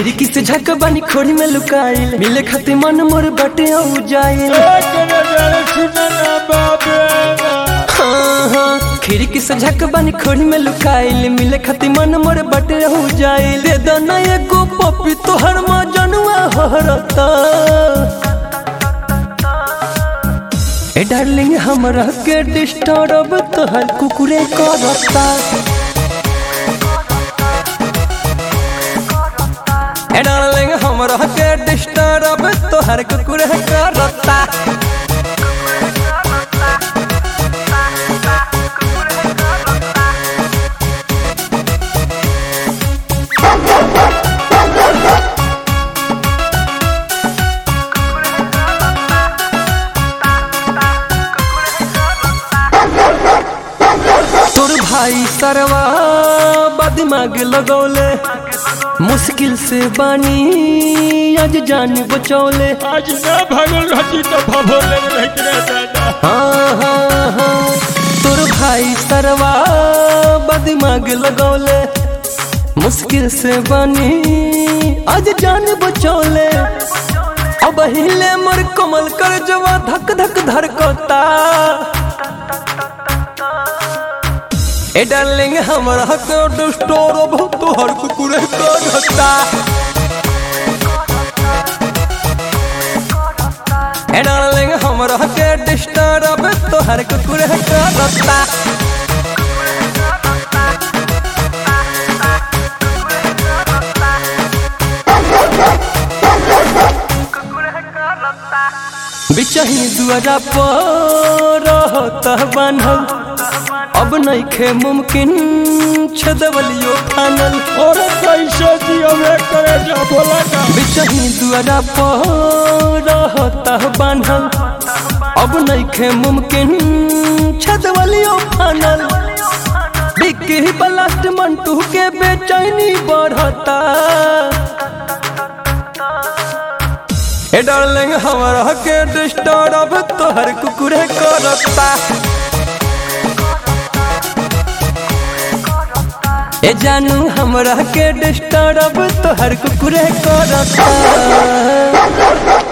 खिड़की से झक बानी खोड़ी में लुकाइल मिले खातिर मन मोर बटे औ जाइल हाँ, हाँ, खिड़की से झक बानी खोड़ी में लुकाइल मिले खातिर मन मोर बटे हो जाइल दे दो ना एगो पपी तोहर मजनुआ हरता ए डार्लिंग हमरा के डिस्टर्ब तोहर कुकुरे करता ए डार्लिंग हमरा के डिस्टर्ब तोहर कुकुरे करता तोर भाई सरवा बदमाग लगौले मुश्किल से बानी आज जान बचौले आज ना भागल रहती तो भभोले में रहते रह दादा हाँ हाँ हाँ तोर भाई सरवा बदमाग लगौले मुश्किल से बानी आज जान बचौले अब हिले मोर कमल कर जवा धक धक धड़कता ए डार्लिंग हमरा के डिस्टोर बहुत तोहर कुकुरे करता ए डार्लिंग हमरा के डिस्टर्ब तोहर कुकुरे करता बिचही दुआरा पर रहता बान्हल अब नइखे मुमकिन छदवलियो फानल और कैसे दियो वे करे जा बोला ना बिचही दुआरा पर रहता बान्हल अब नइखे मुमकिन छदवलियो फानल बिक्की बलास्ट मंटू के बेचैनी बढ़ता ए डार्लिंग हमरा के डिस्टर्ब तोहर कुकुरे करता ए जानू हमरा के डिस्टर्ब तोहर कुकुरे करता